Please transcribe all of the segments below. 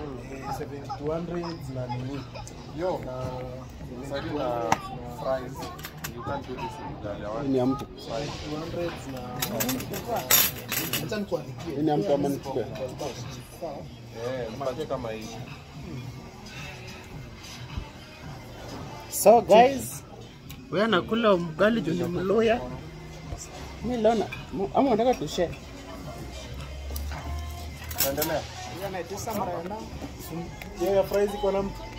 7200 na nini Yo, na sasa na fries. You can't do this in Italy. I want Ni ya mtu. 200 na acha nikuandikie Ni ya mtu ama nichukue? Eh, mpate kama hii. So guys, wewe anakula mgali juu ni Mluya. Mimi leo na ama unataka tushare? Endelea. hiyo ya fries iko na mtu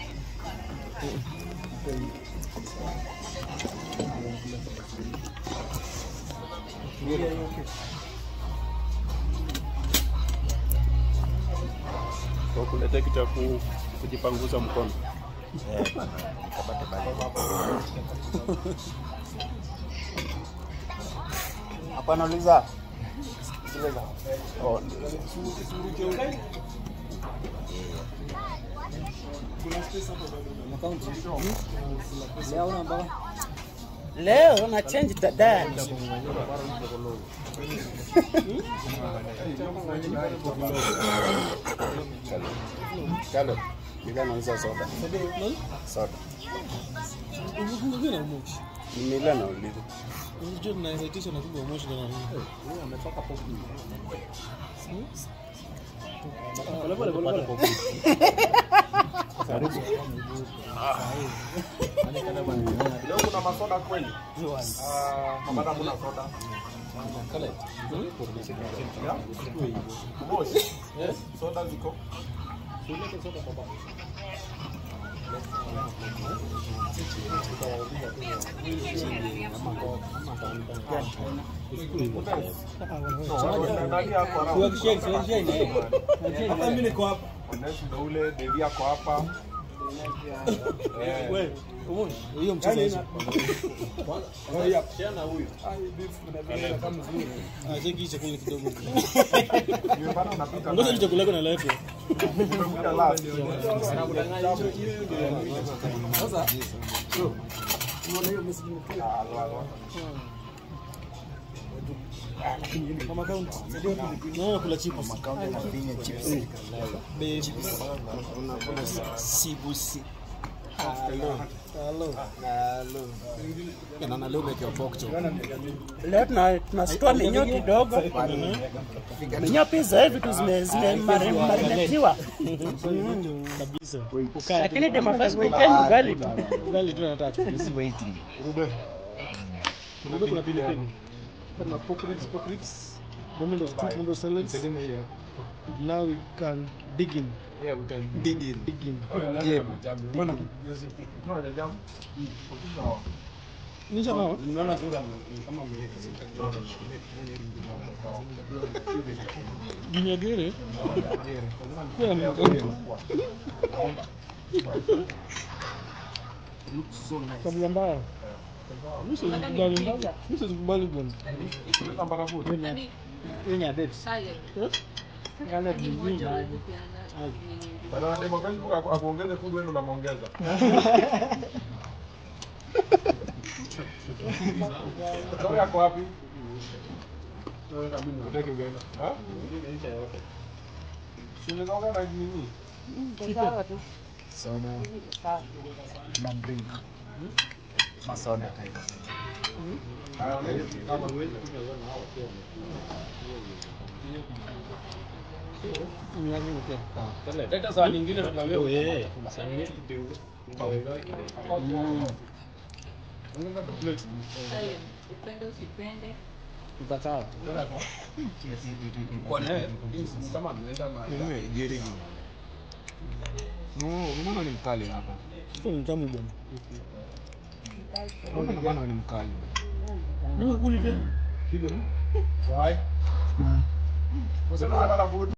Kwa kuleta kitu ya ku- kujipanguza mkono. hapana uliza Oh, Leo na change dadani. Kalo, nilikuwa nauza soda. Soda. Nilikuwa nauliza. Leo kuna masoda kweli? Ah, mabada kuna soda. Yeah? Moshi? Soda ziko? Nani ako around? hata mimi niko hapa Oneshi ndo ule, Devi ako hapa. Eh, hiyo mchezo hizo nimepata unapita Ngoja naye. chakula yako naletwa. Umekuja last. Ah, alo, alo. Naona kula chips. Leo tuna tunasitoa menyo kidogo. Menyo pia za hivi tu zime zime mari- marinatiwa. Kabisa. Lakini the first weekend ugali tu. Ugali tu nataka. Rube kuna pilipili. Kuna pork ribs, pork ribs. Moment of two moment of salads. Now we can dig in. Yeah, we can dig in. Dig in. Nisha nao? Ginyagere? Kwa mkono. Tabia mbaya. Mimi sikubali mbaya. Mimi sikubali bwana. Kuleta mpaka food. Bado anademo Facebook aku- akuongeze food wewe ndo unamuongeza. Sorry ako wapi? Utaki ugali. Ha? Si unaweza ongea na nini? Haya, ongeza kama Upende usipende. Mbona ni mkali hapa? Ni mtamu bwana. Mbona ni mkali? Ndio kuli tena. Why? Wasema unataka food?